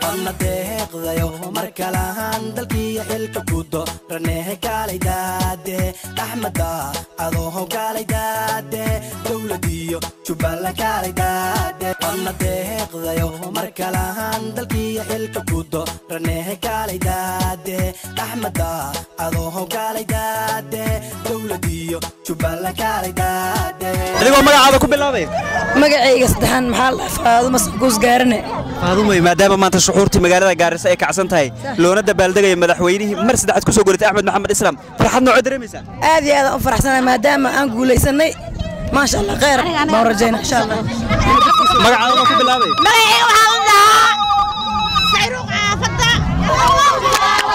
wadna deeqdayo mar kalahan dalkiiyo xilka gudo ranehe kaalay daade axmeda adooho kaalay daade dowladiyo jubbaland kaalay daade wadna deeqdayo mar kalahan dalkiiyo xilka gudo ranehe kaalay daade axmeda adooho kaalay daade dowladiyo jubbaland kaalay daade adigoo magacaada ku bilaabay magacayga saddexaan maxaa la faadumo sankuus gaarane faadumay maadaama maanta shuxuurtii magaalada gaarisa ay kacsan tahay loona dabaaldegaya madaxweynihii mar saddexaad ku soo guulatay axmed maxamed islaam farxad noocoo dareemaysaa aad iyo aadaan u faraxsanahay maadaama aan guulaysanay maasha allah khayr baan rajayna insha allah magacaada ku bilaabay magacayga waxaa la dhahaa sayruuq caafada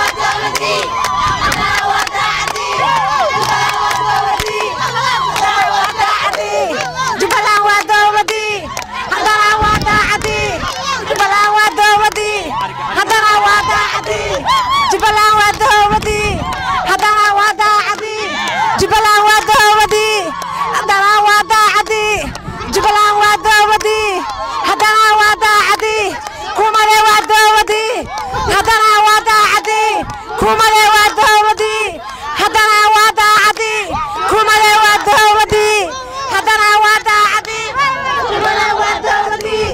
jubbaland waa dowladii haddana waa daacadii jubbaland waa dowladii haddana waa daacadii jubbaland waa dowladii haddana waa daacadii jubbaland waa dowladii haddana waa daacadii jubbaland waa dowladii haddana waa daacadii kumade waa dowladii haddana waa daacadii kumade waa dowladii haddana waa daacadii kumade waa dowladii haddana waa daacadii jubbaland waa dowladii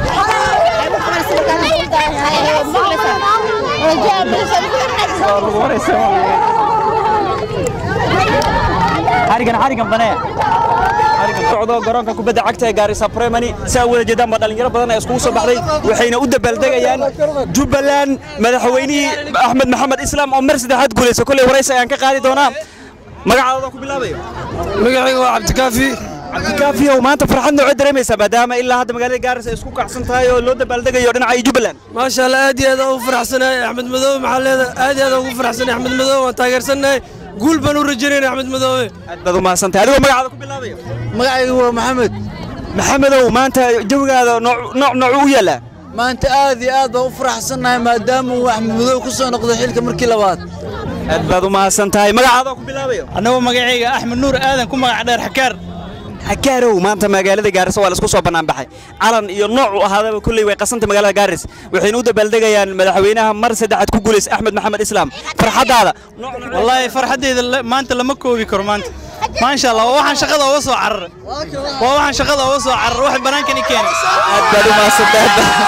xarigan xarigan banee socdo garoonka kubadda cagta ee gaarisa primary si aa wada jeedaan baa dhalinyaro badan ee iskugu soo baxday waxayna u dabaaldegayaan jubbaland madaxweynihii axmed maxamed islaam oo mar saddexaad guulaysa kolley waraysi ayaan ka qaadi doonaa magacaada ku bilaabayo magacayga waa cabdikaafi cabdikaafiyow maanta farxad noocoo dareemaysaa maadaama ilaa hadda magaalada gaarisa ay isku kacsan tahay oo loo dabaaldegayo dhinaca iyo jubbaland maasha allah aad iyo aad aan ugu faraxsanahay axmed madoobe maxaa leedahay aad iyo aad aan ugu faraxsanahay axmed madoobe waan taageersanahay guul baan u rajaynayna axmed madoobe aad baad u mahadsantahay adigoo magacaada ku bilaabayo magacaygu waa maxamed maxamedow maanta jawigaada nooc nooc noocu u yaallaa maanta aad iyo aad baan u faraxsannahay maadaama uu axmed madoobe ku soo noqday xilka markii labaad aad baad u mahadsan tahay magacaada ku bilaabayo annagoo magacayga axmed nuur aadan ku magac dheer xakaar xagaarow maanta magaalada gaarisa waa laisku soo bannaan baxay calan iyo nooc u ahaadaba kulley way qasantay magaalada gaaris waxayna u dabaaldegayaan madaxweynaha mar saddexaad ku guulaysa axmed maxamed islaam farxaddaada wallaahi farxaddayda maanta lama koobi karo maanta maasha allah waa waxaan shaqada uga soo cararay waa waxaan shaqada uga soo cararay wax banaankan i keenay aad baad u mahadsantahay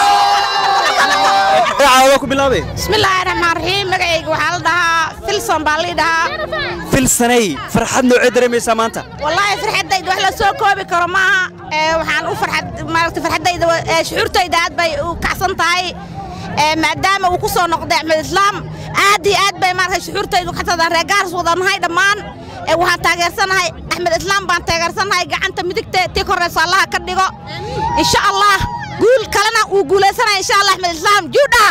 magacaada ku bilaabay bismillaahi raxmaan raxiim magacayga waxaa la dhahaa filson baa lii dhahaa filsanay farxad noocee dareemaysaa maanta wallaahi farxaddayda wax la soo koobi karo maaha ee waxaan u farxad maaragtay farxaddayda ee shucuurtayda aad bay u kacsan tahay ee maadaama uu ku soo noqday axmed islaam aad iyo aad bay maaragtay shucuurtaydu kacsadaan reer gaaris wadanahay dhammaan ee waxaan taageersanahay axmed islaam baan taageersanahay gacanta midigta tii korayso allaha ka dhigo insha allah guul kalena wuu guulaysanaya insha allah axmed islaam juudha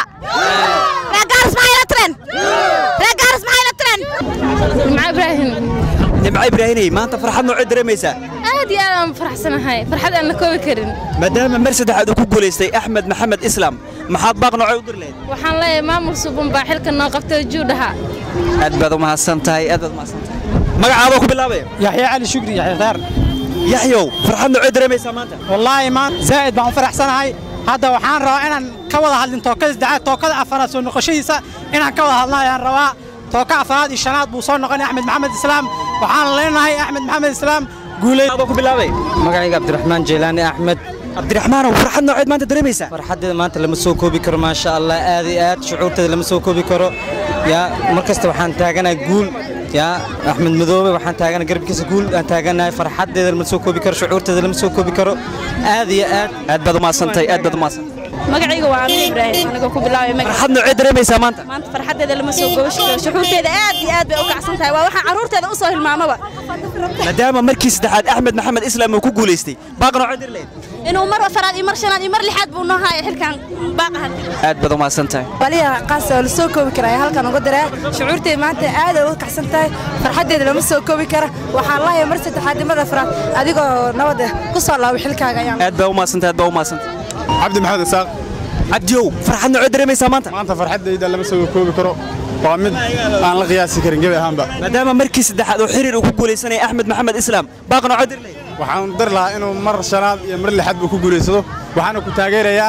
reer gaaris maxay la tiren reer gaaris maxay la tiren nimco ibraahim nimco ibraahinay maanta farxad noocee dareemaysaa aad iyo aad aan faraxsanahay farxad aan la koobi karin maadaama mar saddexaad uu ku guulaystay axmed maxamed islaam maxaad baaq noocee u dir lahayd waxaan leeyahay maamul suban baa xilka noo qabtay juudhaha aad baad u mahadsan tahay aad baad u mahadsan tahay magacaada ku bilaabaya yaxya cali shukri yaxya khaar yaxyow farxad noocee dareemaysaa maanta wallaahi maan zaa'id baan u faraxsanahay hadda waxaan rabaa inaan ka wada hadlin tookada saddexaad tookada afaraad soo noqoshadiisa inaan ka wada hadlna ayaan rabaa tooka afaraad iyo shanaad buu soo noqonay axmed maxamed islaam waxaan leenahay axmed maxamed islaam guuley magacaada ku bilaabay magacayga cabdiraxmaan jeylaani axmed cabdiraxmaanow farxad nooceed maanta dareemaysaa farxaddeeda maanta lama soo koobi karo maasha allah aad iyo aad shucuurteeda lama soo koobi karo yaa mar kasta waxaan taaganahay guul yaa axmed madoobe waxaan taaganahay garabkiisa guul aan taaganahay farxaddeeda lama soo koobi karo shucuurteeda lama soo koobi karo aad iyo aad aad baad u mahadsantahay aad baad u mahadsantahay magacayga waa amiin ibraahim anigoo ku bilaabay magac farxad noocee dareemaysaa maanta maanta farxaddeeda lama soo gooshi karo shucuurteeda aad iyo aad bay u kacsan tahay waa waxaan carruurteeda u soo hilmaamaba maadaama markii saddexaad axmed maxamed islaam uu ku guulaystay baaq noocee dir lahayd inuu mar afaraad iyo mar shanaad iyo mar lixaad buu noo haayo xilkan baaqahan aad baad u mahadsan tahay waliya qaas oo la soo koobi karaa halkan uga diraa shucuurteeda maanta aad ay uga kacsan tahay farxaddeeda lama soo koobi kara waxaan lahayaa mar saddexaad nimada afraad adigoo nabad ah ku soo laabo xilkaaga ayaan aad baa u mahadsantahay aad baa u mahadsantahay cabdi maxamed isaaq cabdiyow farxad noocee dareemaysaa maanta maanta farxaddayda lama soo koobi karo waa mid aan la qiyaasi karin gebi ahaanba maadaama markii saddexaad oo xiriir uu ku guulaysanaya axmed maxamed islaam baaq noocee dir lahayd waxaan dar lahaa inuu mar shanaad iyo mar lixaad buu ku guulaysado waxaana ku taageerayaa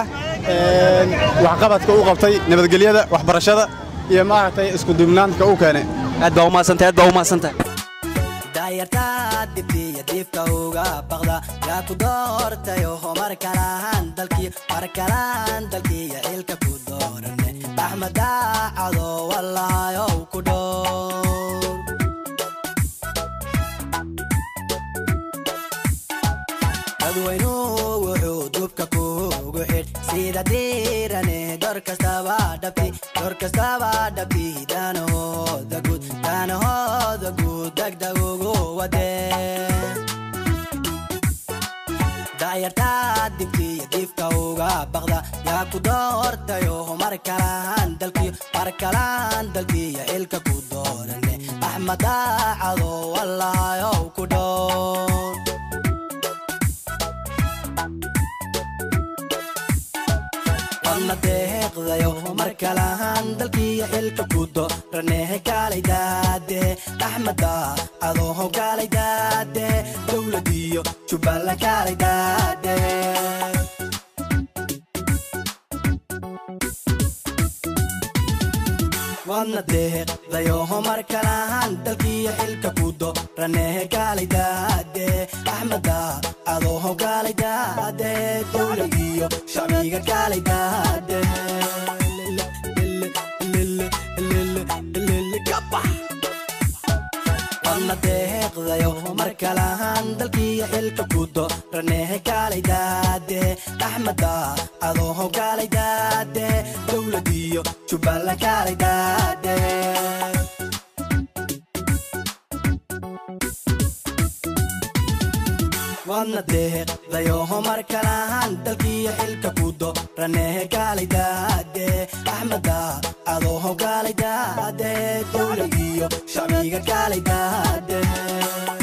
waxqabadka u qabtay nabadgelyada waxbarashada iyo maaragtay isku duubnaanka u keenay aad baa umahadsantahay aad baa umahadsantahay daayartaa dibdiya diifka uga baqda yaa ku doortayo mar kalahan dalkii mar kalahan dalkiiya xilka ku doorane axmeda cado wallaayow ku dhowr dadweynuhu wuxuu dubka kuugu xidh sida diirane dor kastaba dhabti dor kastaba dhabti danahooda guud danahooda guud degdeg ugu wadee daayartaa dibkiiyo diifka uga baqda yaa ku doortayo mar kalahan dalkii mar kalahan dalkiiyo xilka ku doorane axmeda cado wallaayow ku dhowr wadna deeqdayo mar kalahan dalkiiyo xilka ku dooranehe kaalay daade axmeda adooho kaalay daade dowladiyo jubbaland kaalay daade wadna deeqdayoho mar kalahan dalkiiyo xilka ku dooranehe kaalay daade axmeda adooho kaalay daade dowladiyo shacbiga kaalay daade wadna deeqdayo mar kalahan dalkiiyo xilka ku dooranehe kaalay daade axmeda adooho kaalay daade dowladiyo jubbaland kaalay daade wadna deeqdayoho mar kalahan dalkiiyo xilka ku dooranehe kaalay daade axmeda adooho kaalay daade dowladiyo shacbiga kaalay daade